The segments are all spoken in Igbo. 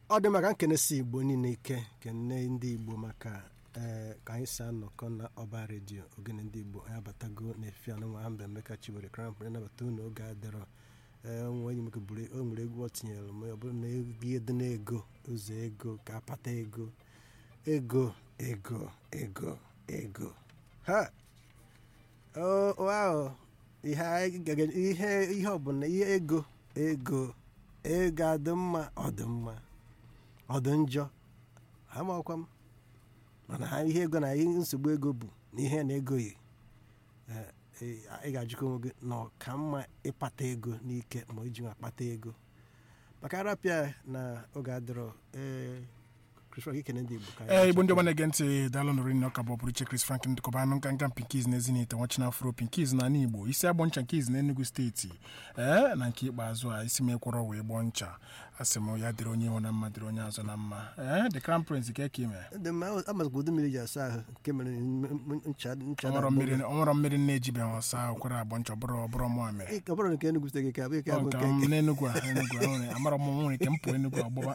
ọ dị maka nkenesi igbo niile ike kene ndị igbo maka ee ka anyị si anọkọ na ọba redio ogene ndị igbo anyị abatago na-efi anụnwa ha mbe emeka chiwere krampụ nabata unu oge adịrọ ee nwe enyi m buru o nwere egwu ọ tinyere m ọ bụrụ na ihe dị n'ego ụzọ ego ka apata ego ego ego ego ego ha o ahụ ihe anyị ga- ihe ihe ọbụla ihe ego ego ego adị mma ọ dị mma ọ dị njọ amakwa m mana ha ihe ego na ihe nsogbu ego bụ na ihe na-egoghị ee, ee, ị ga-ajụkọ onwe gị na ọ ka mma ịkpata ego n'ike ma iji nwa akpata ego maka arapịa na oge adịrọ ee Chris Rock ikene ndị Igbo ka anyị ee igbo ndị chọpụta. ọma na-ege ntị daalụ nụrụ nne ọka bụ ọpụrụ iche Chris Frank ndịkọba anụ nka nka pinkiz na ezinite nwachina afro pinkiz na ala igbo isi agbọ ncha nkiz na enugu steeti ee na nke ikpeazụ a isi m ekwọrọ wee gbọọ ncha asị m ya dịrị onye ihu na mma dịrị onye azụ na mma ee the crown prince ka eke ime dị mma amazikwa ụdị mmiri ji asa ahụ nke mere m- m- ncha ncha ọnwụrọ na- mmiri ọnwụrọ mmiri na-ejibeghị ọsa okwere agbọ ncha ọbụrụ ọbụrụ mụ mere Ị- ọ bụrụ nke Enugu steeti ka abụ ike Ọ abụ nke nke m nke n'enugwu a enugwu a nwere amara m nwere ike m pụọ enugwu ọgbụgba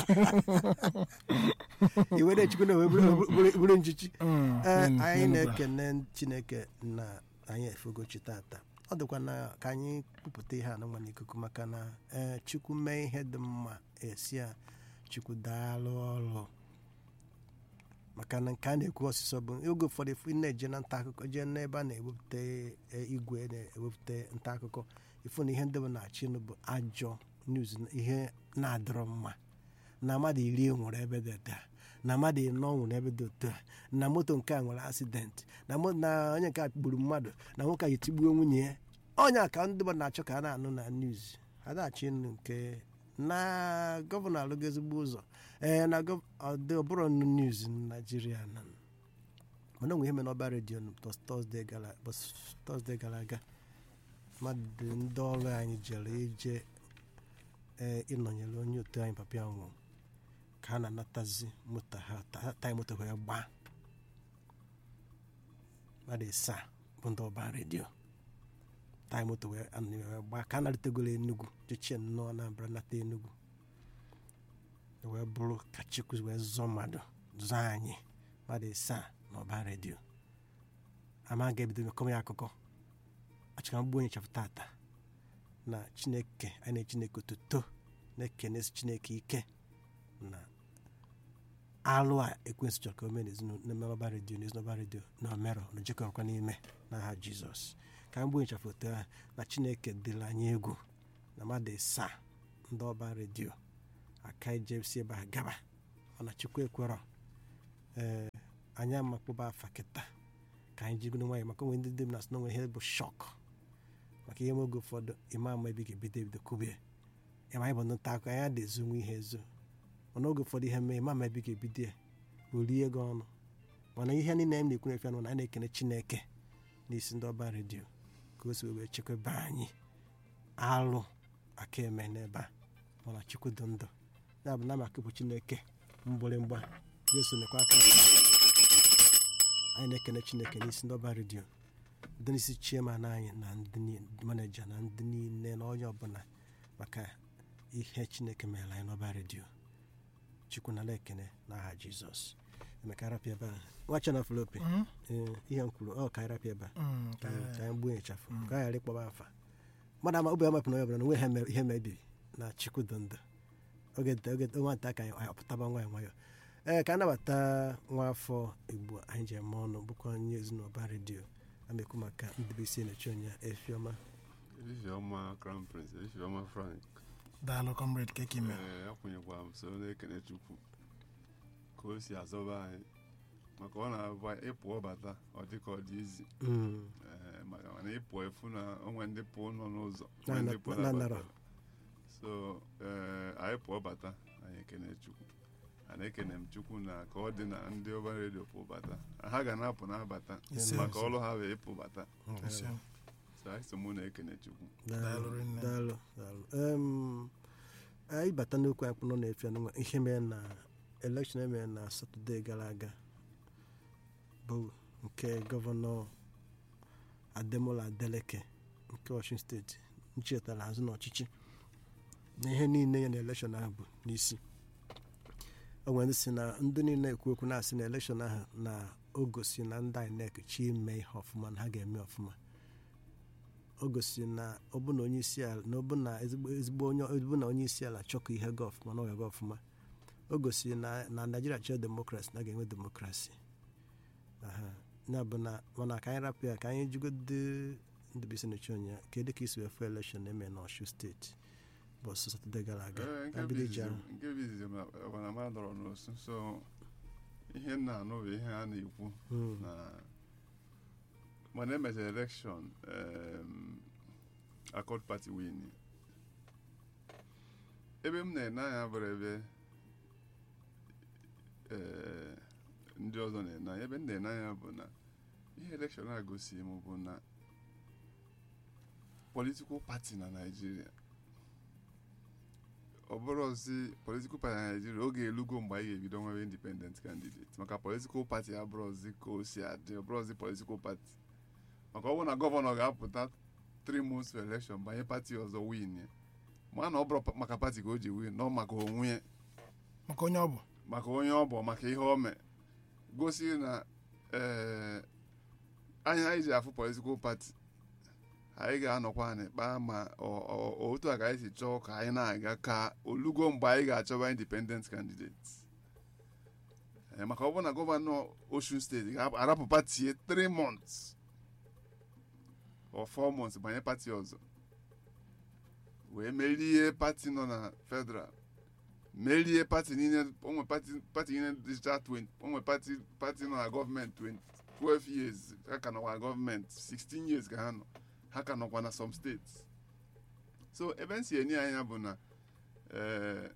iwe na-echukwu na bụrụ- bụrụ bụrụ nchichi Mm, Ee, n'en- anyị n'Enugu a. na-ekene chineke na anyị efogochi tata ọ dịkwa na ka anyị kwupụta ihe a na nwa n'ikuku maka na ee chukwu mee ihe dị mma esi a chukwu daalụ ọrụ maka na nke a na-ekwu ọsịsọ bụ oge ụfọdụ ifu ị na-eje na nta akụkọ jee n'ebe a na-ewepụta e, igwe na-ewepụta nta akụkọ ifu na ihe ndị bụ na-achị nụ bụ ajọ news na ihe na-adịrọ mma na mmadụ iri nwụrụ ebe dị otu a na mmadụ ịnọ nwụrụ ebe dị otu a na moto nke a nwere asidenti na mo- na onye nke a gburu mmadụ na nwoke a yi tigbuo nwunye ya onye a ka ndị mmadụ na-achọ ka a na-anụ na news adachị nụ nke na gọvanọ alụgo ezigbo ụzọ ee na gọ- ọ dị ọbụrụ nụ news na naijiria na mana onwe ihe mere n'ọba redio tọzdee gara ụbọchị tọzdee gara aga mmadụ ndị ọrụ anyị jere ije ee ịnọnyere onye otu anyị papa ya nwụrụ ka a na-anatazi moto ha ta- taya moto wee gbaa mmadụ ịsaa bụ ndị ọba redio taya moto wee anọ- wee gbaa ka a naritegoro enugwu jechie nnọọ Anambra nata enugwu wee bụrụ ka chukwu wee zọọ mmadụ zọọ anyị mmadụ ịsaa na ọba redio ama ga-ebido mekọm ya akụkọ achọka mgbu onye chafụ tata na chineke anyị na chineke otuto na-ekenesi chineke ike na alụ a ekwensị chọrọ ka o mee n'ezinụlọ ọba redio n'ezinụlọ redio na omerọ na ojekọrọkwa n'ime n'aha jizọs ka mgbe onye chafụ otu a na chineke dịrị anyị egwu na mmadụ ịsaa ndị ọba redio aka ijesi ebe a gaba ọ na chukwu ekwerọ ee anyị amakpụba afa kịta ka anyị jigodo nwanyị maka onwe ndị dị m na sno nwere ihe bụ shọk maka ihe oge ụfọdụ ịma ama ebe ị ga-ebido ebido kubie ịma anyị bụ ndị nta akụkọ anyị adịzi nwe ihe ezo mana oge ụfọdụ ihe mee ịma ama ebe ị ga-ebido ya o rie gị ọnụ mana ihe niile anyị na-ekwu na-efe na anyị na-ekene chineke n'isi ndị ọba redio ka o si wee chekwaba anyị alụ aka eme n'ebe a mana chukwu dị ndụ ya bụ na maka bụ chineke mgbịrịmgba ga-eso nekwa aka anyị na-ekene chineke n'isi ndị ọba redio ndị n'isi chairman anyị na ndị ni- maneja na ndị niile na onye ọbụla maka ihe chineke mere anyị n'ọba redio chukwu na ekene n'aha jizọs emeka rapịa ebe a nwacha na folope Mm, ee ihe m kwuru ọ ka anyị rapịa ebe a mm, ka ka- ka anyị gbuo ịchafụ ka anyị ghara ịkpọba afa mmadụ ama obi amapụ na onye ọbụla na onwe ihe mere- ihe mebiri na chukwu dị ndụ oge nta- oge nwata ka anyị apụtaba nwayọ nwayọ ee ka anabata nwa afọ igbo anyị ji eme ọnụ bụkwa onye ezinụlọ redio amekwu maka ndịbisi na-echi onye efiọma Ifeọma Crown Prince Ifeọma Frank daalụ comrade ka eke ime ee akwụnyekwa m so na-ekene Chukwu ka o si azọba anyị maka ọ na-abụ ịpụọ bata ọ dị ka ọ dị izi Mm, ee maka mana ịpụọ efu na onwe ndị pụọ nọ n'ụzọ Na- onwe ndị na- pụọ na- na-abata. nara. so ee anyị pụọ bata anyị ekene Chukwu ana ekene m Chukwu na ka ọ dị na ndị ọba redio pụọ bata ha ga na-apụ na-abata Ise. maka ọlụ ha wee ịpụ bata Ise. so anyị so mụ na-ekene Chukwu daalụ Daalụ rinne. daalụ daalụ Em, anyị bata n'okwu anyị kpụnọ na-efe ọnụ ihe mere na elekshọn emere na satọde gara aga bụ nke gọvanọ ademola adeleke nke Ọshụn steeti nchetara azụ n'ọchịchị na ihe niile ya na elekshọn ahụ bụ n'isi o nwere ndị si na ndị niile ekwu okwu na-asị na elekshọn ahụ na o gosi na ndị INEC chi ime ihe ọfụma na ha ga-eme ọfụma o gosi na ọbụna onye isi ala na ọbụna ezigbo ezigbo onye ọbụna onye isi ala chọkọ ihe ga ọfụma na ọ ga-aga ọfụma o gosi na na naijiria chọọ demokrasi na a ga-enwe demokrasi aha ya bụ na mana ka anyị rapụ ya ka anyị jigode ndị bisi n'uche ụnya kedu ka isi wee fụ elekshọn eme n'ọshu steeti bọsụ satọde gara aga Ee, nke na bụ bido iji izizi ahụ nke bụ izizi ma ọbara ma dọrọ n'osu so ihe m na-anụ bụ ihe a na-ekwu Mm. na mana emechara elekshọn akọd pati win ebe m na-ene anya bụrụ ebe eh, ndị ọzọ na-ene anya ebe m na-ene anya bụ na ihe elekshọn a gosi m bụ na politikal pati na naijiria ọ bụrụzi politikal pati na naijiria oge elugo mgbe anyị ga-ebido nwere independent candidate maka politikal pati abụrụzi ka o si adị ọ bụrụzi politikal pati maka ọ bụrụ na gọvanọ ga-apụta 3 months for election banye pati ọzọ win ya ma na ọ bụrụ pa- maka pati ka o ji win nọ maka onwe ya maka onye ọ bụ maka onye ọ bụ maka ihe o mee gosi na ee anya anyị ji afụ politikal pati anyị ga-anọkwa anyị kpaa ma ọ- ọ- otu a ka anyị si chọọ ka anyị na-aga ka olugo mgbe anyị ga-achọba independent candidate Ee, maka ọ bụrụ na gọvanọ Osun steeti ga-arapụ pati 3 months or 4 months banye pati ọzọ wee merie pati nọ na federal merie pati niile onwe pati pati niile digital 20 onwe pati pati nọ na gọọmenti 20 12 years ha ka nọkwa na gọọmenti 16 years ka ha nọ ha ka nọkwa na some states so ebe m si enye anya bụ na eh,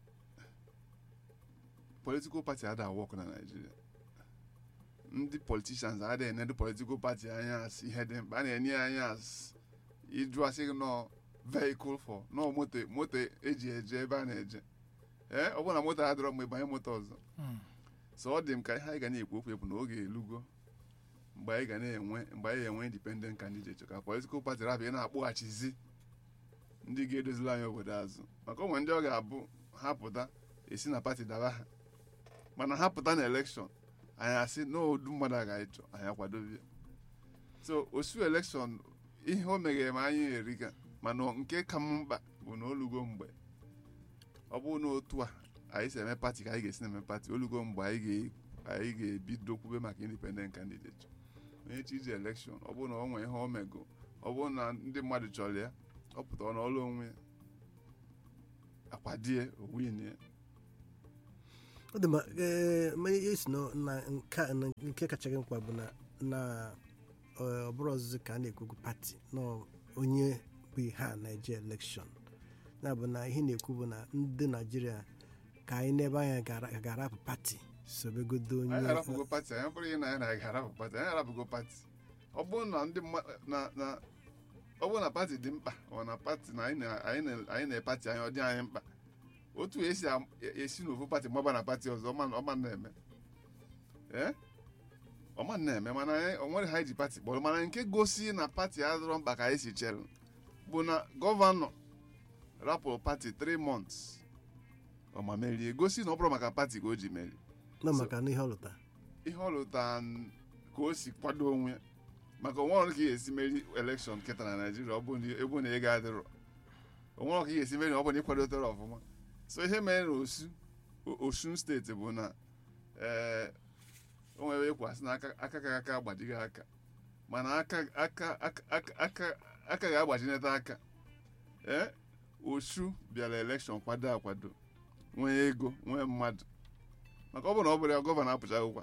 political party ada work na Nigeria ndị politicians ada enedu political party anya as ihe dị mkpa a na-enye ya anya as ịjụ asị gị nọ vehicle for nọ moto moto eji eje ebe a na-eje ee ọ bụrụ na moto adịrọ mgbe banye moto ọzọ Mm. so ọ dị m ka ihe anyị ga na-ekwu okwu ekwu na oge elugo mgbe anyị ga na-enwe mgbe anyị ga-enwe independent candidate ka political party rapụ ị na-akpọghachizi ndị ga-edozili anyị obodo azụ maka onwe ndị ọ ga-abụ ha pụta esi na pati daba ha mana ha pụta na elekshọn anyị asị na odu mmadụ a ga ịchọ anyị akwadobe so osu elekshọn ihe o meghere ma anyị erika mana nke ka m mkpa bụ na olugo mgbe ọ bụrụ na otu a anyị si eme pati ka anyị ga-esi na-eme pati olugo mgbe anyị ga- anyị ga-ebido kwube maka independent candidate onye chi iji elekshọn ọ bụrụ na ọ nwee ihe o mego ọ bụrụ na ndị mmadụ chọrọ ya ọ pụtara n'ọlụ onwe ya akwadie owin ya ọ dị mma ee ma ihe si na na nke a- na nke kacha gị mkpa bụ na na ọ bụrụ ọzụzụ ka a na-ekwukwu pati na onye bụ ihe a na-eje elekshọn ya bụ na ihe na-ekwu bụ na ndị naijiria ka anyị n'ebe anya gara- ga-arapụ pati sobegodo onye anyị arapụgo pati anyị bụrụ ihe na anyị na-aga arapụ pati anyị arapụgo pati ọ bụrụ na ndị mmadụ na na ọ bụrụ na pati dị mkpa ọ na pati na anyị na- anyị na- anyị na-epati anyị ọ dị anyị mkpa otu esi am- esi n'ofu pati mgbaba na pati ọzọ ọma ọma na-eme ee ọma na-eme mana anyị o nwere ha ji pati kpọrọ mana nke gosi na pati adịrọ mkpa ka anyị si chere bụ na gọvanọ rapụrụ pati 3 months ọ ma merie gosi na ọ bụrụ maka pati ka o ji merie na maka na ihe ọ lụta ihe ọ lụta n- ka o si kwado onwe ya maka onwere ka ị ga-esi meri elekshọn kịta na naijiria ọ bụ na ebe na ego adịrọ onwere ka ị ga-esi meri ọ bụ na ịkwadotere ọfụma so ihe mere na osu O- osun steeti bụ na ee o nwere ekwu asị na aka aka ka aka agbajighị aka mana aka aka aka aka aka aka ga-agbajinata aka ee osu bịara elekshọn kwado akwado nwee ego nwee mmadụ maka ọ bụrụ na ọ bụrụ ya gọvanọ apụchaghịkwa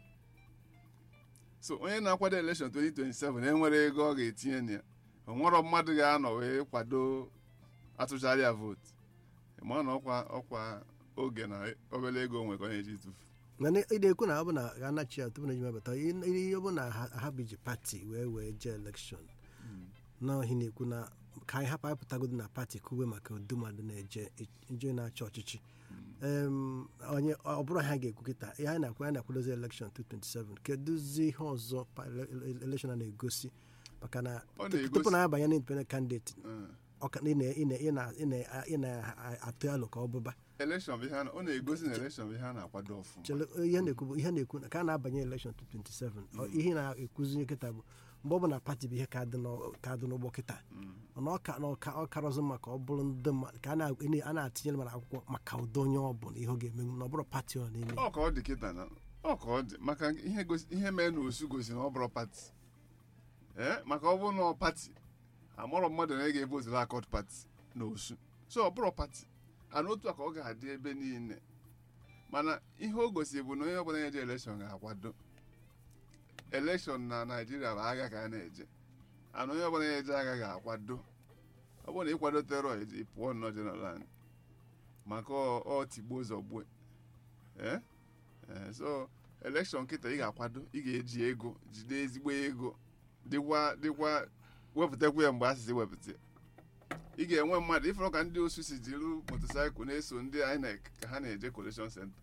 so onye na-akwado elekshọn 2027 enwere ego ọ ga-etinye na ya onwero mmadụ ga-anọ wee kwado atụchara ya vootu ma na ọkwa ọkwa oge na obere ego nwe ka ọ na-eji tụfu mana ị na-ekwu na ọ bụ na ga-anachi ya tupu na ejimebata ihe ọ bụ na ha ha biji pati wee wee jee elekshọn n'ohi na-ekwu na ka anyị hapụ apụtagodo na pati kwuwe maka udu mmadụ na-eje nje na-achị ọchịchị Em, onye ọ bụrụ ha ga-ekwu kịta ihe anyị na-akwa anyị na-akwadozi elekshọn 2027 kedụzi ihe ọzọ pa- ele- ele- elekshọn a na-egosi maka na Ọ tupu na-egosi- na abanye na independent candidate Eh, ọka- ị na- ị na- ị na- ị na- ị na-atụ alụ ka ọ bụba elekshọn bụ ihe a na- ọ na-egosi na elekshọn bụ ihe a na-akwado ọfụma chere ihe na-ekwu bụ ihe na-ekwu na ka a na-abanye elekshọn 27 ọ- ihe na-ekwuzi kịta bụ mgbe ọ bụ na pati bụ ihe ka dị n'ọ- ka dị n'ụgbọ kịta mana ọ ka na ọka ọ karọzụ maka ọ bụrụ ndị mmadụ ka a na- a na-atinyere mana akwụkwọ maka ụdọ onye ọ bụ na ihe ọ ga-eme na ọ bụrụ pati ọ na-eme ọ ka ọ dị kịta na ọ ka ọ dị maka ihe gosi ihe mee na osu gosi na ọ bụrụ pati ee maka ọ bụrụ na ọ pati amụrọ mmadụ na ị ga-evoturu akọt pati na osu so ọ bụrụ pati ana otu a ka ọ ga-adị ebe niile mana ihe o gosi bụ na onye ọbụla na-eje elekshọn ga-akwado elekshọn na naijiria bụ agha ka a na-eje ana onye ọbụla na-eje agha ga-akwado ọ bụrụ na ịkwado terọ ị pụọ nnọọ jenaral maka ọ ọ tigbuo zọgbue ee ee so elekshọn kịta ị ga-akwado ị ga-eji ego jide ezigbo ego dịkwa dịkwa wepụtakwa ya mgbe asịsị wepụta ya. ị ga-enwe mmadụ ịfụrụ ka ndị osu si jiri motosaịkụl na-eso ndị INEC ka ha na-eje collection center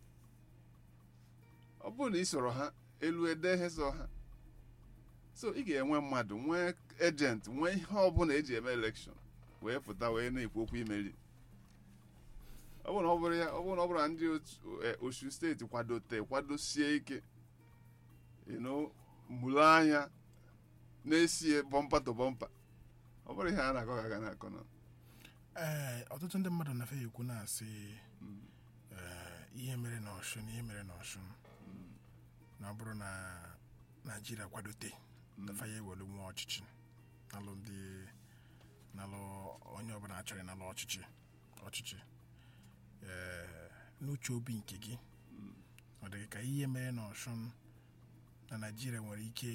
ọ bụrụ na ị soro ha elu ede ihe so ha so ị ga-enwe mmadụ nwee ejent nwee ihe ọbụla eji eme elekshọn wee pụta wee na-ekwu okwu imeri ọ bụrụ na ọ bụrụ ya ọ bụrụ na ọ bụrụ na ndị otu eh, osu steeti kwadote kwadosie ike you know, mụrụ anya na-esie bọmpa to bọmpa ọ bụrụ ihe a na-akọ ka a ga na-akọ na ee ọtụtụ ndị mmadụ na-afe ekwu na-asị ee, ihe mere na ọshụn ihe mere na ọshụn na ọ bụrụ na naijiria kwadote faya ewere nwe ọchịchị nalụ ndị nalụ onye ọbụla achọrọ nalụ ọchịchị ọchịchị ee n'uche obi nke gị ọ dịghị ka ihe mere na ọshụn na naijiria nwere ike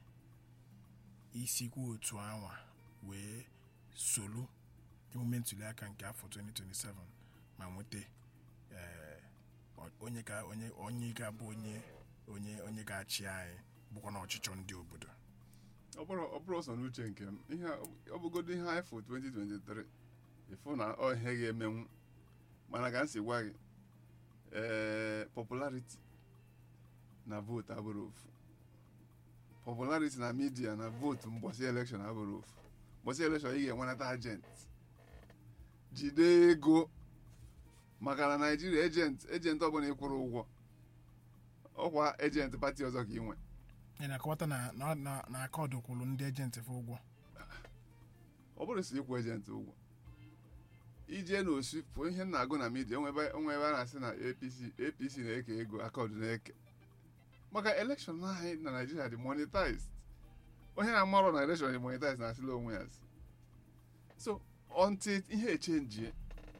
isikwu otu anwa wee solu emume ntuliaka nke afọ 2027 ma nweta ee, ọ- onye ga onye onye ga-abụ onye onye onye ga-achị anyị bụkwa na ọchịchọ ndị obodo ọ bụrụ ọ bụrụ ọsọ n'uche nke m ihe a- ọ bụgodo ihe anyị fụ 2023 ịfụ na ọ ihe ga-emenwu mana ka m si gwa gị ee popularity na votu abụrụ ofu popularity na midia na votu mbọsị elekshọn abụrụ ofu mbọsị elekshọn ị ga-enwenata agent jide ego maka na naijiria ejent ejent ọbụla ịkwụrụ ụgwọ ọkwa ejent pati ọzọ ka ị nwe ị na-akọwata na na- na na akaọdụ kwụrụ ndị ejenti fụ ụgwọ ọ bụrụ si ịkwụ ejenti ụgwọ ije n'osu pụ ihe m na-agụ na midia onwe ebe onwe ebe a na-asị na apc apc na-eke ego akaụntụ na-eke maka elekshọn anyị na naijiria dị monetized onye na-amarọ na elekshọn dị monetized na-asịla onwe ya asị so until ihe echenjie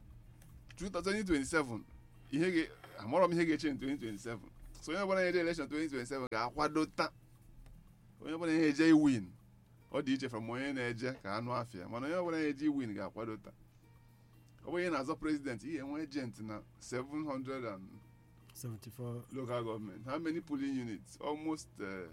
2027 ihe ga amarọ m ihe ga-eche 2027 so onye ọbụla na-eje elekshọn 2027 ga-akwadota onye ọbụla na-eje iwin ọ dị iche from onye na-eje ka anụ afịa mana onye ọbụla na-eje win ga-akwadota ọ bụ onye na-azọ prezident ị ga-enwe ejent na 700 and 74 local government how many polling units almost uh,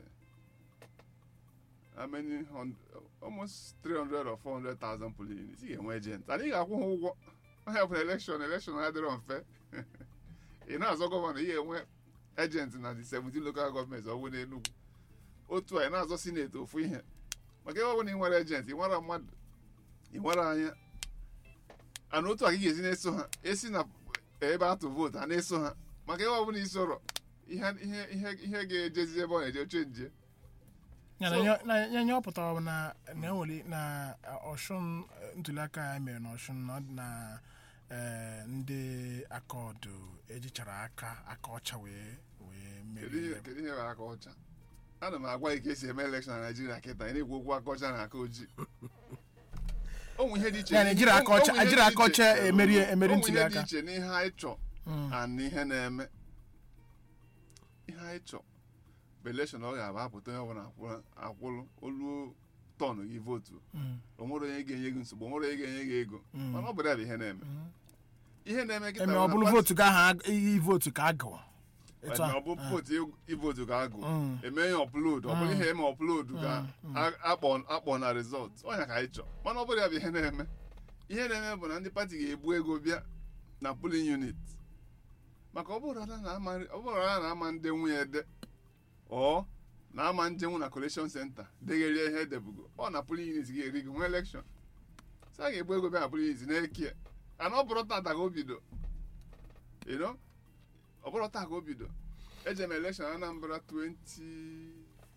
how many hun- almost 300 or 400,000 polling units ị ga-enwe ejent and ị ga-akwụ ha ụgwọ onye ọbụla elekshọn elekshọn adịrọ mfe ị na-azọ gọvanọ ị ga-enwe ejent na the 17 local government ọ bụ n'Enugu otu a ị na-azọ sineti ofu ihe maka ebe ọ bụla ị nwere ejent ị nwere mmadụ ị nwere anya ana otu a ka ị ga-esi na-eso ha esi na ebe atụ vootu a na-eso ha maka ebe ọ bụla isoro ihe ihe ihe ihe ga-ejezi ebe ọ na-eje oche nje ya na So- nye- na ya nye ọ pụtara bụ na na enwere na ọshụn ntuliaka anyị mere na ọshụn na ọ dị na ee, ndị akaọdụ ejichara aka aka ọcha wee wee kedu ihe merie kedu ihe bụ aka ọcha ana m agwa gị ka esi eme elekshọn na naijiria kịta ị na-ekwu okwu aka ọcha na aka ojii onwe ihe dị iche Ya na ejiri aka ọcha- onwe ihe ejiri dị aka ọcha iche- emeri- emeri onwe ihe dị ntuliaka. iche n'ihe anyị chọ Mm. and ihe na-eme ihe anyị chọ bụ elekshọn ọ ga-abụ apụta onye ọbụla akwụrụ- akwụrụ olu tọn gị vootu Mm. o nwere onye ga-enye gị nsogbu o nwere onye ga-enye gị ego Mm. mana ọ bụrụ ya bụ ihe na-eme Mm. ihe na-eme kịta eme bụ ọ na bụrụ pati- vootu ga aha iyi vootu ka a gụọ etu ma a ọ bụ vootu ivootu ka agụ Mm. eme ya ọpload ọ bụrụ Mm. ihe eme ọpload ka Mm. a- akpọ akpọ na rizọt ọnya ka anyị chọ mana ọ bụrụ ya bụ ihe na-eme ihe na-eme bụ na ndị pati ga-ebu ego bịa na polling unit maka ọ bụrụ na na-ama ọ bụrụ na na-ama ndị nwunye ede ọ na-ama ndị nwụ na collection center degherie ihe edebugo ọ na polling unit ga-eri gị nwee election sị a ga-egbu ego bịa na polisi na-eke ana ọ bụrụ tata ka o bido you know ọ bụrụ taa ka o bido eje m elekshọn anambra 20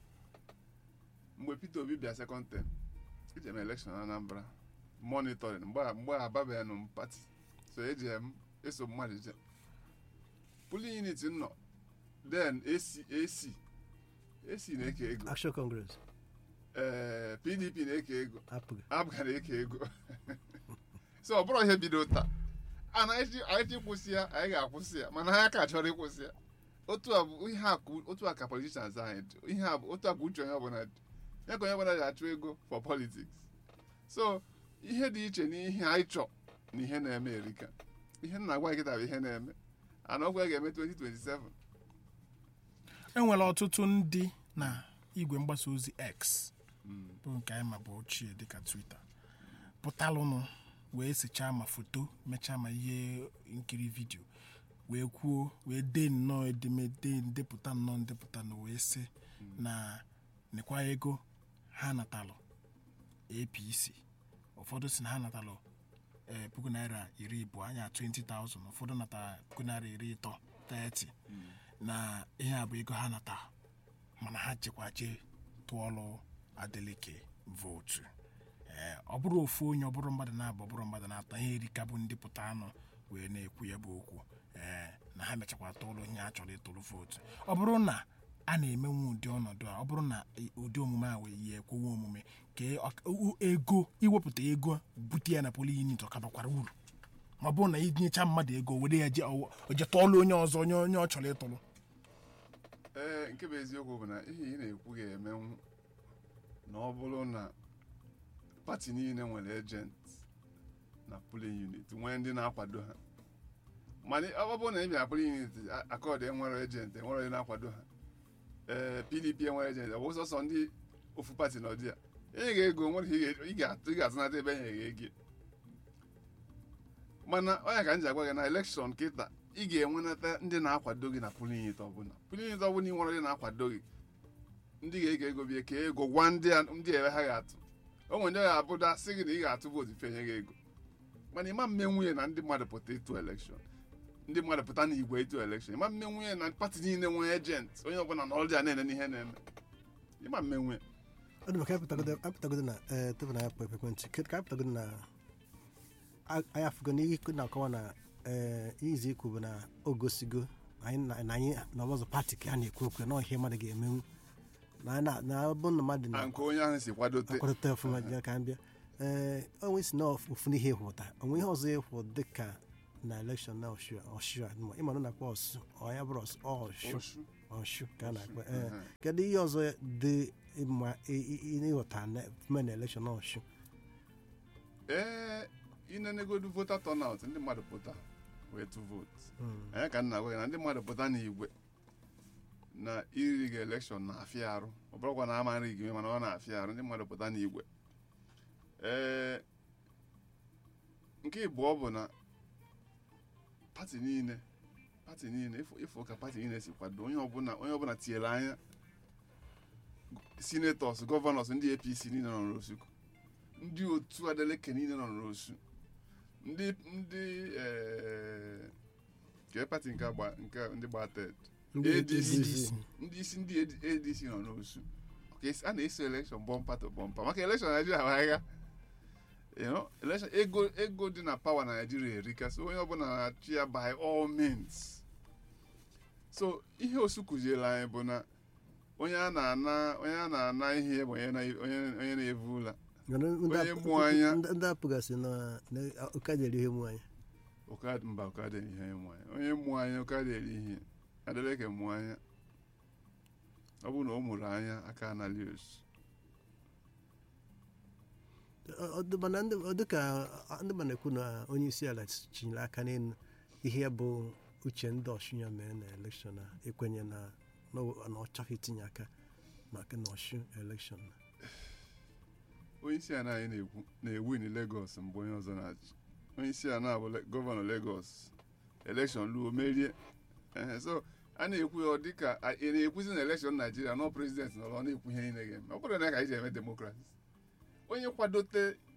mgbe peter obi bịa sekọnd tem eje m elekshọn anambra monitoring mgbe a- mgbe ababeghị m pati so eji m eso mmadụ je pulin unit nọ then ac ac ac na-eke ego action congress ee pdp na-eke ego apụghị abụga na-eke ego so ọ bụrụ ihe bido taa a na anyị anyị kwụsị ya anyị ga-akwụsị ya mana ha ka chọrọ ịkwụsị ya otu a bụ ihe a ka otu a ka politicians anyị dị ihe a bụ otu a ka uche onye ọbụla dị ya ka onye ọbụla ji achụ ego for politics so ihe dị iche n'ihe anyị chọ na ihe na-eme erika ihe m na-agwa nkịta bụ ihe na-eme ana ọgwụ ya ga-eme 2027 enwere ọtụtụ ndị na igwe mgbasa ozi x Mm. bụ nke anyị ma bụ ochie dịka twitter pụtalụnụ wee sechaa ma foto mechaa ma ihe nkiri vidio wee kwuo wee dee nnọọ edemede ndepụta nnọọ ndepụta na wee sị na nekwa ego ha natalụ apc ụfọdụ si na ha natalụ ee puku naira iri abụọ anya 20,000 ụfọdụ natara puku naira iri ịtọ 30 na ihe a bụ ego ha nata mana ha jekwa jee tụọlụ adeleke vootu ee ọ bụrụ ofu onye ọ bụrụ mmadụ na-abụ ọ bụrụ mmadụ na-atọ ihe erika bụ ndị pụta anụ wee na-ekwu ya bụ okwu ee na ha mechakwa tụọlụ ihe a chọrọ ịtụrụ vootu ọ bụrụ na a na-emenwu ụdị ọnọdụ a ọ bụrụ na i- ụdị omume a wee yi ekwewe omume ka ọ- u- ego iwepụta ego bute ya na poli unit ọ ka bakwara uru ma ọ bụrụ na inyecha mmadụ ego were ya je o je tụọlụ onye ọzọ onye onye ọ chọrọ ịtụrụ ee nke bụ eziokwu bụ na ihe ị na-ekwu ga-emenwu na ọ bụrụ na pati niile nwere ejent na polling unit nwee ndị na-akwado ha mana ọ bụrụ na ị bịara polling unit akọd enwere ejent enwere onye na-akwado ha ee pdp enwere ejent ọ bụ sọsọ ndị ofu pati nọ dị ya ị ga-ego nwere ihe ị ga- ị ga-atụnata ebe enye gị ego mana onye ka m ji agwa gị na elekshọn kịta ị ga-enwenata ndị na-akwado gị na polling unit ọbụla polling unit ọbụla ị nwere ndị na-akwado gị ndị ga-ege ego bie ka ego gwa ndị a- ndị ebe ha ga-atụ o nwere ndị ga-abụda sị gị na ị ga-atụ vootu fenye gị ego mana ịma mme nwunye na ndị mmadụ pụta ịtụ elekshọn ndị mmadụ pụta na igwe ịtụ elekshọn ịma mme nwunye na pati niile nwee ejent onye ọbụla na ọrụ ya na-ene n'ihe na-eme ịma mme nwunye ọ dị maka apụtagodo apụtagodo na ee tupu na ya kpọ ekwentị kedu ka apụtagodo na a- anyị afụgo n'ihe ikwu na-akọwa na ee izi ikwu bụ na o gosigo na anyị na na anyị na ọzọ pati ka a na-ekwu okwu na ihe mmadụ ga-emenwu na na na ọ bụrụ na mmadụ na na nke onye ahụ si kwadote akwadota ọfụma ya ka m bịa ee onwe si na ofu n'ihe ịhụta onwe ihe ọzọ ịhụ dịka na elekshọn na ọshu ọshu a ịma na ọ na-akpọ ọsụ ọ ya bụrụ ọsụ ọshu Oshu. ọshu ka a na-akpọ ee Mhm. kedu ihe ọzọ dị mma ị- ị- ị- ịghọta na mme na elekshọn ọshu ee inenegodu vota turnout ndị mmadụ pụta wee tụ vootu anyị ka nna gwa gị na ndị mmadụ pụta n'igwe na iri gị elekshọn na-afịa arụ ọ bụrụkwa na ama nri gị mana ọ na-afịa arụ ndị mmadụ pụta n'igwe ee nke ịbụọ bụ na pati niile pati niile ịfụ ịfụ ka pati niile si kwado onye ọbụla onye ọbụla tinyere anya sinetọs gọvanọs ndị apc niile nọ n'osu ndị otu adeleke niile nọ n'osu ndị ndị ee nke pati nke agba nke ndị gba ted ADC. ndị isi ndị adc nọ n'osu Ka esi- a na-eso elekshọn bọmpa to bọmpa maka elekshọn naijiria bụ agha You know, election ego ego dị na pawa na naijiria erika so onye ọbụla na-achị ya by all means so ihe osu kụziere anyị bụ na onye a na-ana onye a na-ana ihe bụ onye na- onye- onye na-evu ụla Onye mụ anya. ndị apụgasị na na ụka dịrị ihe mụ anya ụka mba ụka dị ihe mụ anya onye mụ anya ụka dị eri ihe adeleke mụ anya ọ bụrụ na ọ mụrụ anya aka anali osu Ọ- ọ dị- mana ndị ọ dị ka ndị ma na-ekwu na onye isi ala chinyere aka n'elu ihe bụ uche ndị ọshu ya mee na elekshọn a ekwenye na na ọ na ọ chọghị itinye aka maka na ọshu elekshọn onye isi ala anyị na-ekwu na-ewin Lagos mgbe onye ọzọ na-achị onye isi ala bụ Le- gọvanọ Lagos elekshọn luo merie Ehe, so a na-ekwu ya ọ dị ka a- ị na-ekwuzi na elekshọn Naijiria nọ prezident nọrọ ọ na-ekwu ihe niile ga-eme ọ bụrụ na ka anyị ji eme demokrasi onye kwadote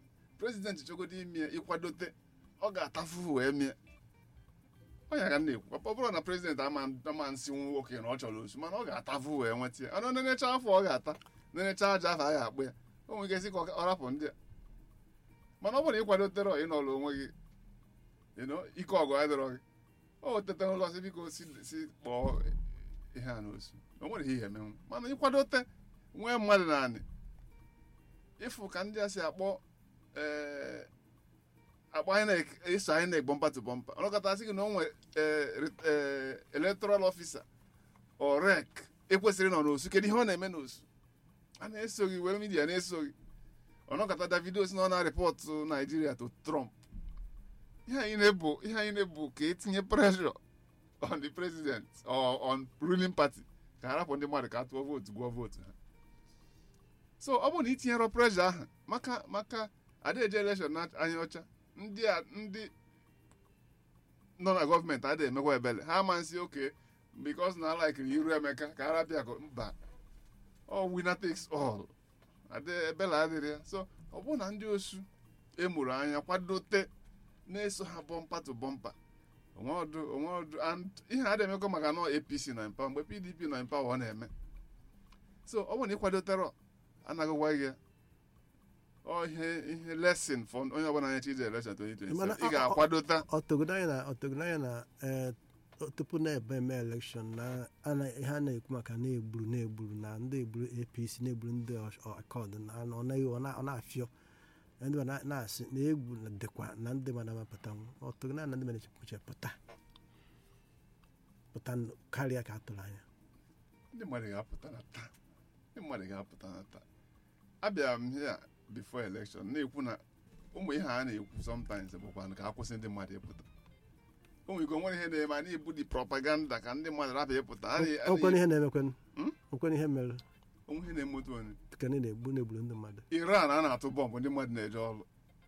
prezidenti chọgodo ime ịkwadote ọ ga-atafu wee mie ọnya ka m na-ekwu ọ bụrụ na prezidenti ama ama nsịnwu nwoke na ọ chọrọ osu mana ọ ga-atafu wee nweta ya ọnụ nenecha afọ ọ ga-ata nenecha aja afọ a ga-akpụ ya o nwere ike sị ka ọ ọ rapụ ndị a mana ọ bụrụ na ịkwadotere ọ ịnọrọ onwe gị you know, ike ọgụ adịrọ gị o tete n'ụlọ sị biko si si kpọọ ihe a n'osu o nwere ihe emenwu mana ịkwadote nwee mmadụ naanị ịfụ ka ndị a si akpọ ee akpọ INEC eso INEC bọmpa to bọmpa ọnọkọta sị gị na o nwee electoral officer o rec ekwesịrị nọ n'osu kedu ihe ọ na-eme n'osu a na-eso gị were midia na-eso gị ọnọkọta davido si na ọ na-rịpọtụ naijiria to trump ihe anyị na-ebu ihe anyị na-ebu ka etinye pressure on the president or on ruling party ka ha rapụ ndị mmadụ ka a tụọ vootu gụọ vootu ha so ọ bụrụ na itinyere pressure ahụ maka maka adaeje election na anya ọcha ndị a ndị nọ na gọọmenti adịghị emekwa ebele ha ama nsị oke because na laikiri iru emeka ka arapịa akụ mba ọ winner takes all adị ebele adịrị ya so ọ bụrụ na ndị osu emuru anya kwadote na-eso ha bọmpa to bọmpa onweọdụ onweọdụ and ihe a emekọ maka nọ apc na mpa mgbe pdp na mpa ọ na-eme so ọ bụrụ na ịkwadotere anaghịkwa gị ya ọ ihe ihe lesson for onye ọbụla anya chize election 2027 Mana ị ọ- ọ- ga-akwadota ọtọgodo anyị na ọtọgodo anyị na ee, tupu na-ebe eme elekshọn na ana ihe a na-ekwu maka na-egburu na-egburu na ndị egburu apc na-egburu ndị akọd na ọ naghị ọ na- ọ na-afịọ ndị ma na- na-asị na egwu na- dịkwa na ndị mana mapụtanwu ọtọgodo anyị na ndị mana echepuche pụta pụta n- karịa ka a tụrụ anya ndị mmadụ ga-apụta na taa ndị mmadụ ga-apụta na taa abịara m here before election na-ekwu na ụmụ ihe a na-ekwu sometimes bụkwa ka akwụsị ndị mmadụ ịpụta o nwere ike o nwere ihe na-eme a na-ebu di propaganda ka ndị mmadụ rapụ ịpụta A na- a okwen na- ihe na-emekwen Hmm? okwen ihe mere onwe ihe na-emetu onye ka ndị na-egbu na-egburu ndị mmadụ iran a na-atụ bọmbụ ndị mmadụ na-eje ọrụ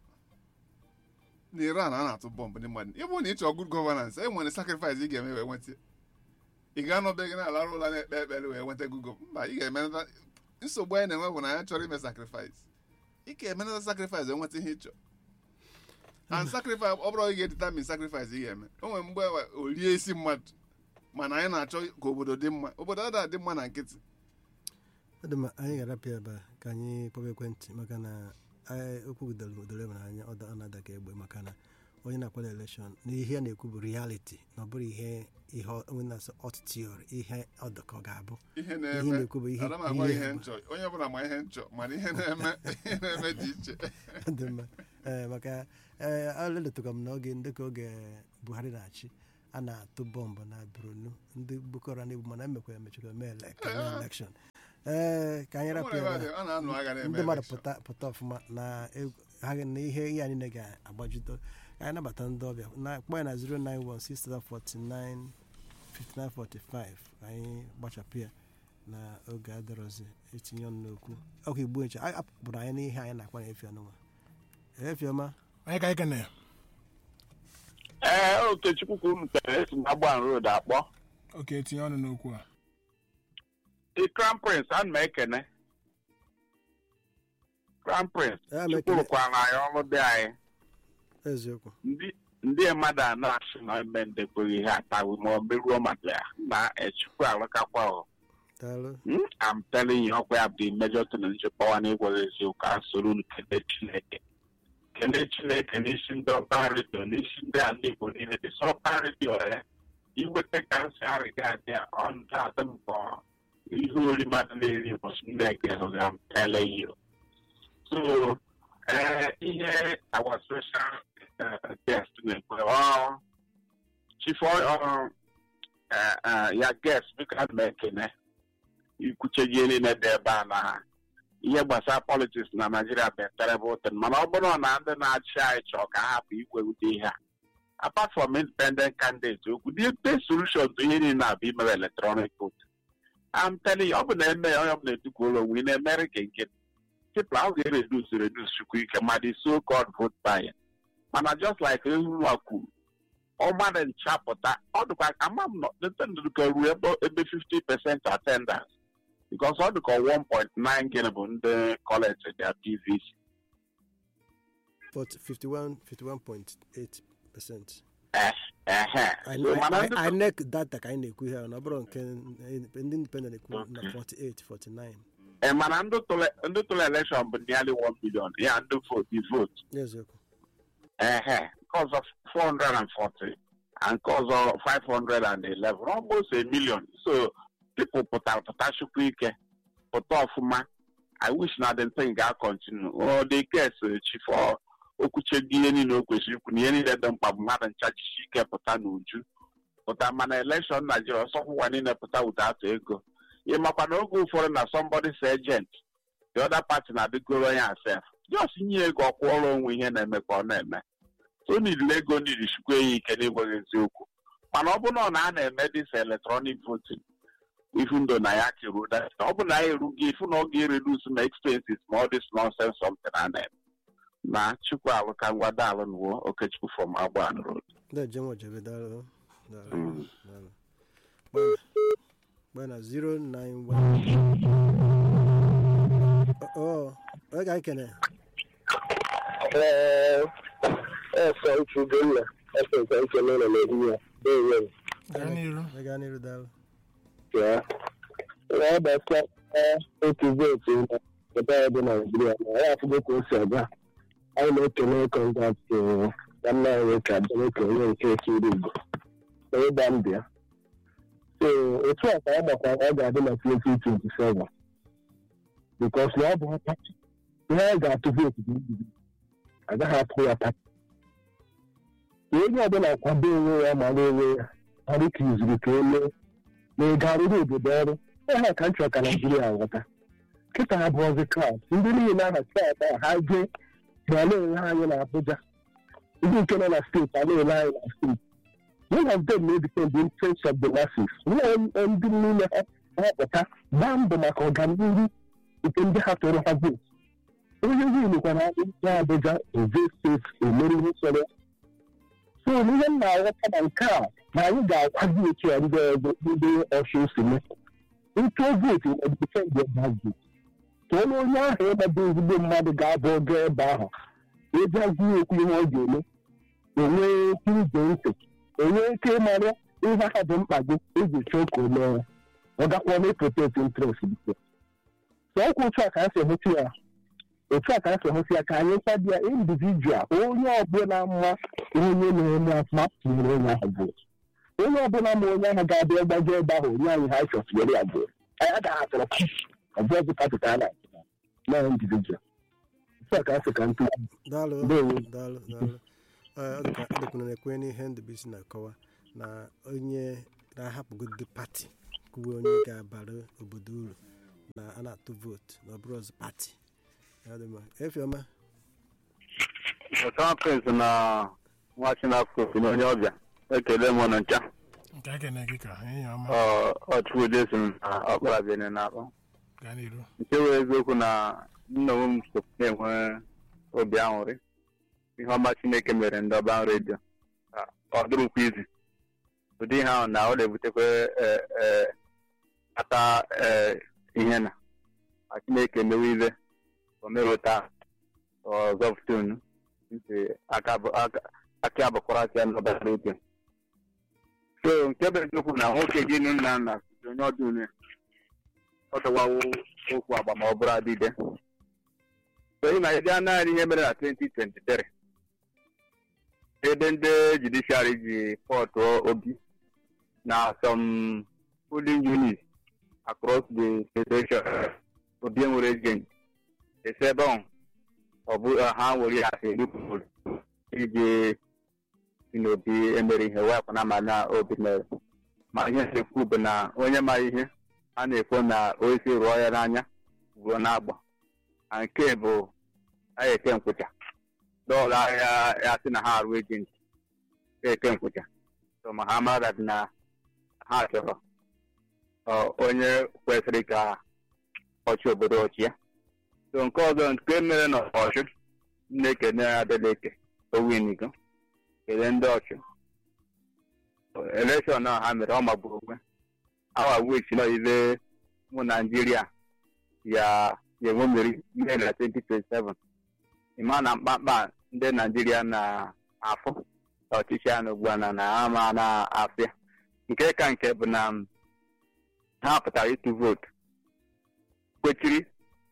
na iran a na-atụ bọmbụ ndị mmadụ ịbụ na ị chọọ good governance e nwere sacrifice ị ga-eme wee nweta ị ga-anọbeghị na-alarụ ụla na-ekpe ekpere wee nweta good gov- mba ị ga-emenata nsogbu anyị na-enwe bụ na anyị chọrọ ime sacrifice ị ga-emenata sacrifice wee nweta ihe ị chọrọ and sacrifice ọ bụrụ ị ga-determine sacrifice ị ga-eme o nwere mgbe o rie isi mmadụ mana anyị na-achọ ka obodo dị mma obodo ada adị mma na nkịtị ọ dị mma anyị ga-arapịa ebe a ka anyị kpọba ekwentị maka na anyị okwu doro doro ebe anyị ọ da- ọ na-ada ka egbe maka na onye na-akwado elekshọn na ihe a na-ekwu bụ reality na ọ bụrụ ihe ihe onye na-asọ hot theory ihe ọ dị ka ọ ga-abụ ihe ihe na-eme na-ekwu bụ ihe ana m agwa ihe ihe bụ. nchọ onye ọbụla ma ihe nchọ mana ihe na-eme ihe na-eme dị iche Ọ dị mma ee maka ee aleletụkwa m n'oge ndị ka oge buhari na-achị a na-atụ bọmbụ na borno ndị boko haram na-egbu mana emekwa emechara eme ele- ka eme elekshọn ee ka anyị O rapịa nwere ebe ebe a. a na-anụ agha na-eme ndị mmadụ election. pụta pụta ọfụma na egwu- ha ga- na ihe ihe anyị niile ga-agbajite ka anyị nabata ndị ọbịa na kpọọ ya na 091 5945 anyị gbachapụ ya na oge adịrọzi etinye ọnụ n'okwu ọkụ igbo nche a kpụrụ anyị n'ihe anyị na-akpa na efi ọnụnwa efiọma onye ka anyị kene ee okechukwu ka unu tere esi na agban road akpọ oke tinye ọnụ n'okwu a the crown prince ana m ekene crown prince Ya m chukwu ekele. rụkwara anyị ọrụ dị anyị eziokwu ndị ndị mmadụ a na-asị na eme ndekweghị ihe atawi ma ọ meruo maka ya na echukwu alụkakwa ọ daalụ Hmm? I'm telling you, ọkwa ya bụ the major thing nchekwa na ịgwara eziokwu a soro unu kele Chineke. Kele Chineke n'isi ndị ọba redio n'isi ndị ala Igbo niile dị sọba redio ya. Iweta ka nsị arịga adị a, ọ ndị adị m ka ọ ihe ori mmadụ na-eri ụbọchị ndị eke hụga m tele you. So, eh, ihe our special eh, guest na-ekwe ọ chief ọ eh, eh, ya guest biko ana m ekene ikwuche ihe niile dị ebe a na ihe gbasara politiks na naijiria bụ terrible thing mana ọ bụrụ na ndị na-achị anyị chọọ ka ha hapụ igwe ụdị ihe a apart from independent candidate okwu the best solution to ihe niile a bụ imere electronic vote I'm telling you ọ bụ na eme onye ọbụla etukwuola onwe ị na-emere ka nke people ahụ ga-eredus redus chukwu ike ma the so called vote buying mana just like ehunwa kwuru ọ mmadụ nchapụta ọ dịkwa ama m nọ ntendụka ruo ebe ebe 50 percent attendance because ọ dịka 1.9 gịnị bụ ndị college their PVC 40 51 51.8 percent Eh, ehe. So, mana ndị inec data ka anyị na-ekwu ihe a, na ọ bụrụ nke ndị independent ekwu na 48 49 eh, mana ndị tụrụ ndị tụrụ elekshọn bụ nearly 1 million ya ndị vote vote n'eziokwu ehe nke ọzọ 440 and nke ọzọ 511 almost a million so people pụtara pụta chukwu ike pụta ọfụma i wish na the thing ga continue o the case chifọ okwuchego ihe niile o kwesịrị ikwu na ihe niile dị mkpa bụ mmadụ nchachichi ike pụta n'uju pụta mana elekshọn naijiria ọsọkwụwa niile pụta ụda atụ ego ịmakwa na oge ụfọdụ na somebody's agent the other party na-adịgoro ya asef just nye ego ọkwụọrọ onwe ihe na-eme ka ọ na-eme so nidile ego nidi chukwu ya ike n'ịgwaghị eziokwu mana ọ bụ na ọ na a na-eme dis electronic voting even though na ya kiru that ọ bụ na ya erughị ifu na ọ ga-eredus ma expenses ma all this nonsense something a na-eme na chukwu alụka ngwada alụ nuwo okechukwu from agban road ndị jem ojebe daalụ daalụ Mm. daalụ Gbana- gbana 091 ọ ọ ga ekene ẹsọ ìtúgbó ńlá ẹsọ ìtàn ìkẹlẹ ọ̀nà nàìjíríà bẹ́ẹ̀ yẹn gaa n'iru ị gaa n'iru daalụ yà á. wọ́n bá sọ ẹ́ otu vootu na ebe ọ dị nàìjíríà na ya afụgo ka o si aga anyị na-ekele kọntaktị nwanne anyị nwoke adaneke onye nke ekiri igbo na ịgba mbụ ya so otu a ka ọ gbakwara ọ ga-adị na 2027 bikos na ọ bụ pati ihe a ga-atụ vootu bụ mbibi agaghị atụ ya pati ka onye ọbụla kwado onwe ya mara onwe ya ọrụ ka izuru ka emee na ego arụrụ obodo ọrụ ha ka m chọrọ ka naijiria ghọta kịta ha bụọzi klaus ndị niile aha klaus a ha jee ma na-ele anyị na abuja ndị nke nọ na steeti a na-ele anyị na steeti one of them na-edepend the interest of the masses nwe ndị niile ha ha pụta gbaa mbọ maka ọganihu nke ndị ha tụrụ ha vootu onye winukwana na abuja eje steeti emere ihe sọrọ ya so ihe m na-aghọta na nke a na anyị ga-akwazi otu a ndị ọzọ ndị ọchụ si mee ntụ vootu ọdịpendị ebe vootu ka onye onye ahụ ịgbado ezigbo mmadụ ga-abụ ogo ebe ahụ ịbịazi okwu ihe ọ ga-eme enwee ike ige ntị enwee ike ịmara ihe ha bụ mkpa gị iji chọọ ka o mee ya ọ gakwa na protect interest biko so ọkwa otu a ka a si ehụta ya otu a ka a si ehụta ya ka anyị kwado ya individual onye ọbụla mma onye na-eme afụma tinyere onye ahụ vootu onye ọbụla ma onye ahụ ga-abịa gbago ebe ahụ onye anyị ha chọsiri ya bụ anyị agaghị atọrọ ọbụọzụ pati ka a na-achị na individual otu a ka a sị ka ntụ daalụ Ndewo. daalụ daalụ Ee, ọ dịka ọ dịkwuna na-ekwe n'ihe ndụbisi na-akọwa na onye na-ahapụgodi pati kwuwe onye ga-abara obodo uru na a na-atụ vootu na ọ bụrụ ọzọ pati Ya dị mma. efiọma Ọtọ Prince na nwa Chinafọ na onye ọbịa ekele m ọnụ ncha nke ekene gị ka enyi ọma ọchụkwude si m na ọkpara bịa na-akpọ gaa n'iru nke wee eziokwu na nna onwe m so na-enwe obi aṅụrị ihe ọma Chineke mere ndị ọba redio ọ dịrụkwa izi ụdị ihe ahụ na ọ na-ebutekwa eh, eh, ata eh, ihe na ma Chineke mewe ile o merụ taa ọzọ ftonu ntị aka bụ- aka- aka abụkwara aka ya n'ọba redio so nke bụ eziokwu na nwoke gị nụ nna nna si onye ọdụ unu ọ dọwawo okwu agba ma ọ bụrụ adịde so ị na-ede naanị ihe mere na 2023 ebe ndị judiciary ji pọtụ obi na some polling units across the federation obi enwere agent esi ebe ahụ ọ bụ ha nwere ya asị erupụrụ iji si n'obi emere ihe wepụ na ma na obi mere ma ihe na-ekwu bụ na onye ma ihe a na-ekwu na oisi rụọ ya n'anya ruo n'agba na nke bụ anyị eke nkwụcha dọọla ya ya sị na ha arụ ejenti eke nkwụcha so ma ha mara dị na ha chọrọ ọ, onye kwesịrị ka ọchị obodo ọchị ya so nke ọzọ nke mere na ọchụ na-ekene adeleke owinigo kelee ndị ọchụ elekshọn a ha mere ọ magburu onwe awa wich nọ ile mụ naijiria ya ya enwe mmeri ihe na 2027 ịma na mkpamkpa ndị naijiria na-afụ ọchịchị ya na ugbu a na na ama na-afịa nke ka nke bụ na m, ha pụtara ịtụ vootu kwechiri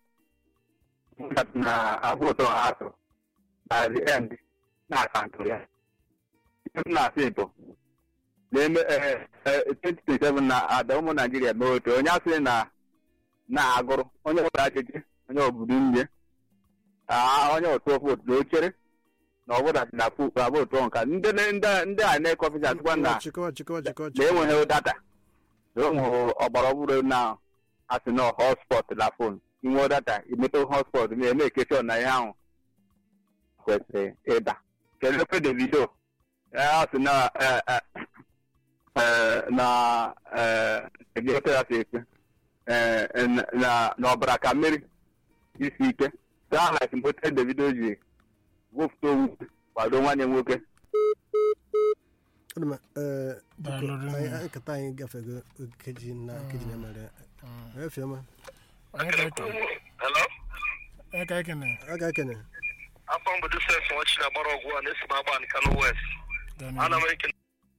na vootu ha atụ na the end na akaụntụ ya ihe m na-asị bụ na-eme ee, ee, 2027 na ada ụmụ naijiria mee otu onye asị na na-agụrụ onye ọbụla ajụjụ onye obodo nne onye otu vootu na ochere na ọbụla dị na pu- na vootu ọnka ndị ndị ndị a na-eke ọfịs atụkwa na chịkọwa chịkọwa chịkọwa na enweghị data na ụmụ ọgbara ọhụrụ na asị na hotspot na fon inwe data imepe hotspot ma eme ekeshọn na ihe ahụ kwesịrị ịda kedu ekwe davido ya sị na eh, eh, eh, na eh, kedu ekwe ya si ekwe eh, na- na na ọbara ka mmiri isi ike saa like mgbe davido ji wụpụta owu kwado nwanne nwoke Ọ dị mma, ee, biko, Daalụ rinne. anyị- anyị nkata anyị gafego nkeji na nkeji na mere efioma onye ka eke Hello? onye ka ekene a ga-ekene afọ mbodo sef nwachi na gbara ọgwụ a na-esi m agba Kano West ana m ekene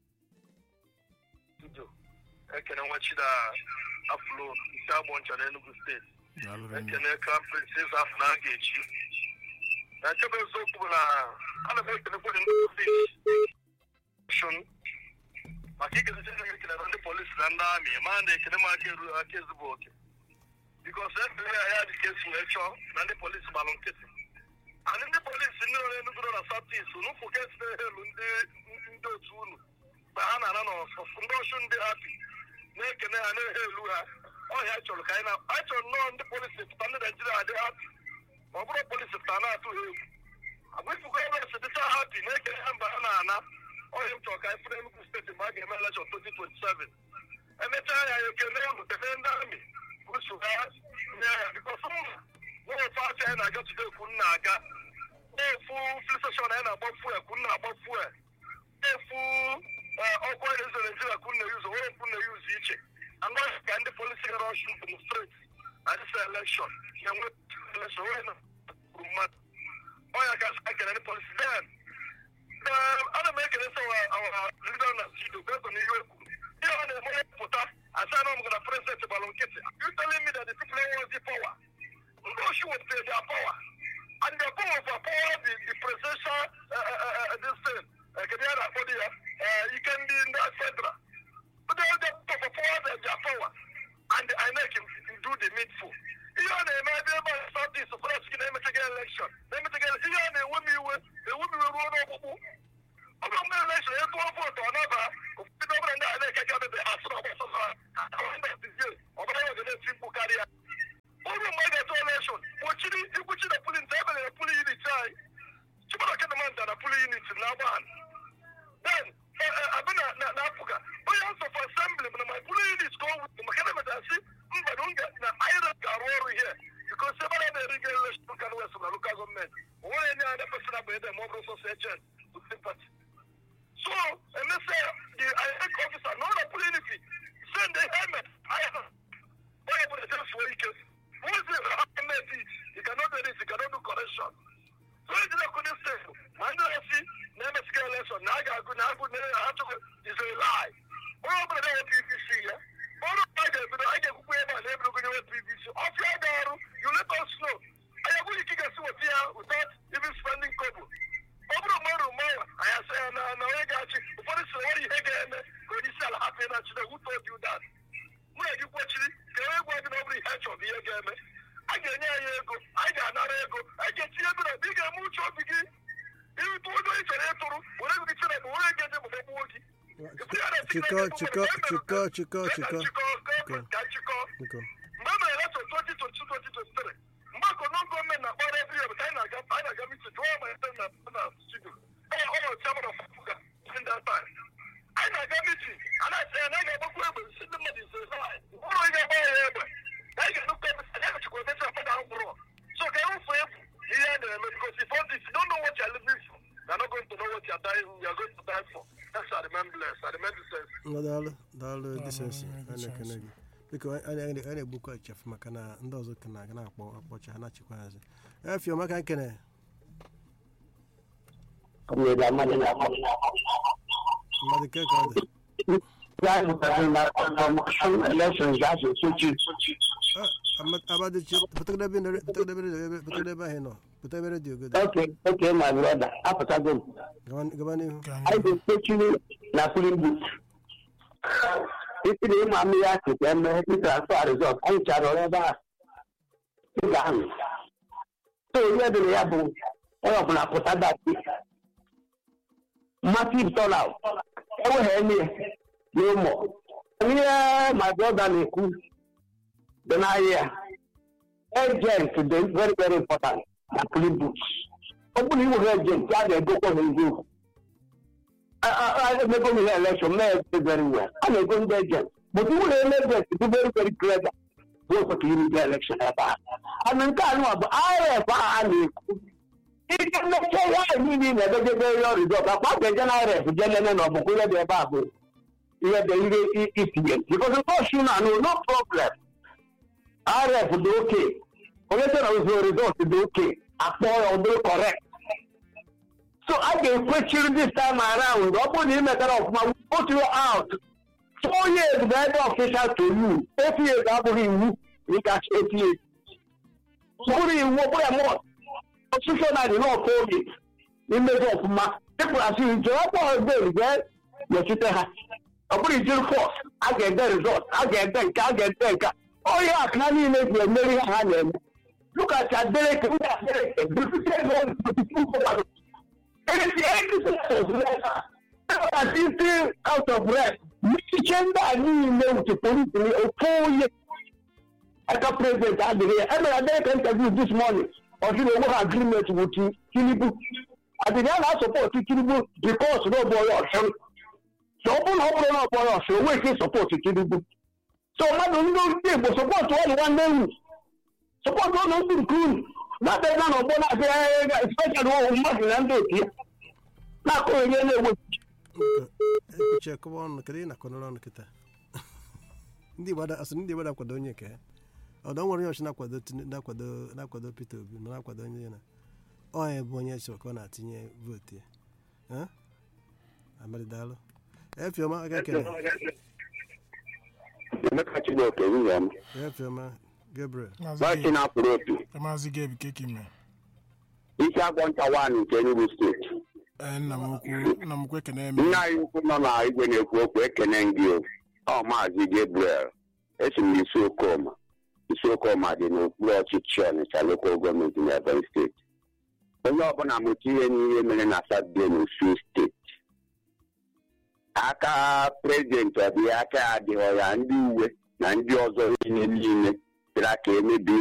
studio ekene nwachi na afụlo isi agbọ ncha na Enugu steeti ekene ka princes afọ na aga echi na nchebe eziokwu bụ na ana m ekenekwe ndị polisi maka ikezite ndị ekene na ndị polisi na ndị amị ma na ekene m aka eru aka ezigbo oke bikos efere ya dị ka esi wee chọọ na ndị polisi gbalụ nkịtị and ndị polisi ndị nọ n'Enugu nọ na saptis n'ụfụ ka esi elu ndị ndị otu unu mgbe ha na-ana n'ọsọsọ ndị ọchụ ndị hapi na-ekene ha na-ehe elu ha ọhịa chọrọ ka anyị na anyị chọrọ nnọọ ndị polisi pụta ndị naijiria adị hapi ma ọ bụrụ polisi pụta na-atụ ha egwu agwụfụgo ebe esi dịcha hapi na-ekene ha mba ha na-ana ọhịa m chọrọ ka anyị fụrụ Enugu steeti mgbe a ga-eme elekshọn 2027 emechaa ya ekele ya mutene ndị amị buso ha nye ya bikos mma nwere ofe afịa anyị na-aga tude kwu na-aga na-efu fil steshọn anyị na-agba fuel kwu na-agba fuel na-efu ọkụ anyị ezo naijiria kwu na-eyuzu nwere mkpu na-eyuzu iche anaghị ka ndị polisi gara ọchụ demonstrate na dịsa elekshọn na-enwe elekshọn nwere na kwuru mmadụ ọnya ka a kere ndị polisi then ana m ekele sọ awa leader na studio based on ihe o kwuru ihe ọ na-eme onye pụta asa na ọmụgana president gbalụ nkịtị you telling me that the people who want the power ndị oshi wetere their power and the power of power the, the presidential uh, uh, uh, this thing uh, kedu ya na-akpọ dị ya uh, ike ndị ndị federal but they the power power their, their power and I make him do the needful ihe ọ na-eme ebe ebe a south east kwara sị na-emetaghị election na-emetaghị ihe ọ na-ewe m iwe ewe m iwe ruo n'ọkpụkpụ ọ bụrụ mgbe elekshọn ya tụọ vootu ọ naba ụfọdụ ọbụla ndị a na-eke ga bebe asụ na ọgbasara ọbara ya ga-eti mkpu karịa ụrụ mgbe a ga-etu elekshọn kpochiri ikwuchi na pulin ebe na puli unit anyị chibara kedemanda na puli unit na agba then abịa na na afrịka onye house of assembly bụ na my puli unit ka ọ wụ maka na emechasị mba na nga na ira ga-arụ ọrụ ihe bikos ebe a na-eri ga elekshọn kan west na lokal gọọmenti o nwere nye anya pesịna bụ ede ma ọ bụrụ sọsọ echen sympathy So, and let's say the INEC officer, no the unity, send the helmet. I have. Why you put a test for you? Who is it? Helmet it. You cannot do this, you cannot do correction. So it's not good to say. Man, I see, never scale lesson. Now I got good, now good, now I have to is a lie. Oh, but I have PVC, yeah? Oh, no, I get, but I get away my neighbor going to PVC. Off your door, you let us know. I have really kick us with here without even spending couple. ọ bụrụ mmadụ mmanwa anyị asị ya na na onye ga-achị ụfọdụ sị nwere ihe ga-eme ka onye isi ala hapụ na chide wute obi ụda mụ na gị kwechiri ka onye gwa gị na ọ bụrụ ihe chọrọ ihe ga-eme a ga-enye anyị ego anyị ga-anara ego anyị ga-etinye ego na ị ga-eme uche obi gị ịrụtụ onye onye chọrọ ịtụrụ were ego gị chere bụ were ego eji mgbe gbuo gị chịkọ chịkọ chịkọ chịkọ chịkọ ka nchịkọ biko mgbe e mere election 2022 2023 mgbe akọnọ gọọmenti na-akpọrọ every year anyị na-aga anyị na-aga meeting jụọ ma ebe na na studio ọ ọ nọ chairman of Afuga in that time anyị na-aga meeting a na-asị ya na anyị ga-agbakwu egbe si ndị mmadụ ise ụlọ ị ga-agba ya egbe na anyị ga-enukwu ebe anyị ga-achịkwa ebe si afọdụ ahụ so ka erufu efu ihe a na-eme because if all this you don't know what you're living for you're not going to know what you're dying you're going to die for that's I remain blessed I remain decent Ngwa daalụ daalụ disensi a na-ekene gị biko anyị anyị na-egbukwa echefu maka na ndị ọzọ ka na-aga na-akpọ akpọcha ha na-achịkwa hazi efioma ka nkene kọmrade amadị na mmadụ ke ka ọ dị ya zụtara na kọmọshọn elekshọn ga-asụ sochi Ah, Ama- abadichi pụtagidebe na- pụtagidebe ebe- pụtagidebe ahụ ị nọ pụtagidebe redio godo oke oke my brother apụtago m gaba gaba n'ihu ka anyị anyị ga-ekpechiri na polin but isi na ịma mmiri akụ ka eme transfer result anyị chara ọrụ ebe a ị ga-anụ so ihe dịrị ya bụ onye ọbụla pụta dati massive turnout enweghị enye n'ụmụ ihe my brother na-ekwu dị n'ahịa agent dị very very important na polin but ọ bụrụ na ị nwere agent a ga-egokwa ha eziokwu emego m ihe election mee ebe very well a na-ego ndị agent but iwu na ele agent dị very very clever bụ okwe ka iri election ebe a ana nke a nụwa bụ irf ahụ a na-ekwu ike mmecha ihe ahụ niile ị na-edegebe ihe rizọt akpa a ga-eje na irf je lele na ọbụkwa ihe dị ebe a bụ ihe dị ihe itinye because nọọsụ na anụ no problem irf dị oke onye sị na ụzọ rizọt dị oke akpọ ya ọ dịrị correct So I can question this time around. Ọ bụrụ na ị metara ọfụma, we put you out. Four years bụ ebe official to you. Eight years abụghị iwu ị gachi eight years. Ọ bụrụ iwu ọ bụrụ ya mụọ. Ọsụsọ na dị n'ọkụ oge imezi ọfụma. Ịpụ asị ije ọkpọ ọgbel jee nọchite ha. Ọ bụrụ ijiri fọs, a ga-ede rizọt, a ga-ede nke, a ga-ede nke. Onye akụna niile ji emeri ihe ha na-eme. Look at Adeleke, ndị Adeleke, deputy governor, deputy still out of breath. Michiche ndị a niile wuche polisi ofu onye aka prezident adịghị ya. Emere Adeleke interview this morning. Ọ sị na onwe ha agreement with Tinubu. Adịghị a na-asọpọtụ Tinubu because na ọbụ onye ọchụ. So ọ bụrụ na ọ bụrụ na ọ bụ onye ọchụ, o nweghị ike sọpọtụ Tinubu. So mmadụ ndị ndị Igbo sọpọtụ ọnụ nwanne unu. Sọpọtụ ọnụ ndị nke unu. Na-abịa na ọgbọ na-abịa especially ụmụ mmadụ na ndị otu ya. na-akụ onye na-ewe ekwuchi ekọwa ọnụ kedu ị na-akọnọrọ ọnụ kịta ndị Igbo ada- asị ndị Igbo na-akwado onye nke ha ọdọ nwere onye ọchị na-akwado Tinu- na-akwado na-akwado Peter Obi ma na-akwado onye ya na onye bụ onye so ka ọ na-atinye vootu ya Eh? Amadi daalụ efioma aka ekele emeka chineke nwunye m efioma Gabriel bọchị na-apụrụ opi maazị gebi keki mee isi agwọ ncha wan nke enugu steeti ee nna m ukwu nna m ukwu ekene eme nne anyị ukwu nọ na igwe na-ekwu okwu ekene gị o ọ maazị gabriel esi m isi okoma isi okoma dị n'okpuru ọchịchị ọnịcha lokal gọọmenti na ebonyi steeti onye ọbụla mụta ihe n'ihe mere na satọde n'osu steeti aka prezidenti ọ dị ya aka ya adịghọ ya ndị uwe na ndị ọzọ niile niile bịara ka emebi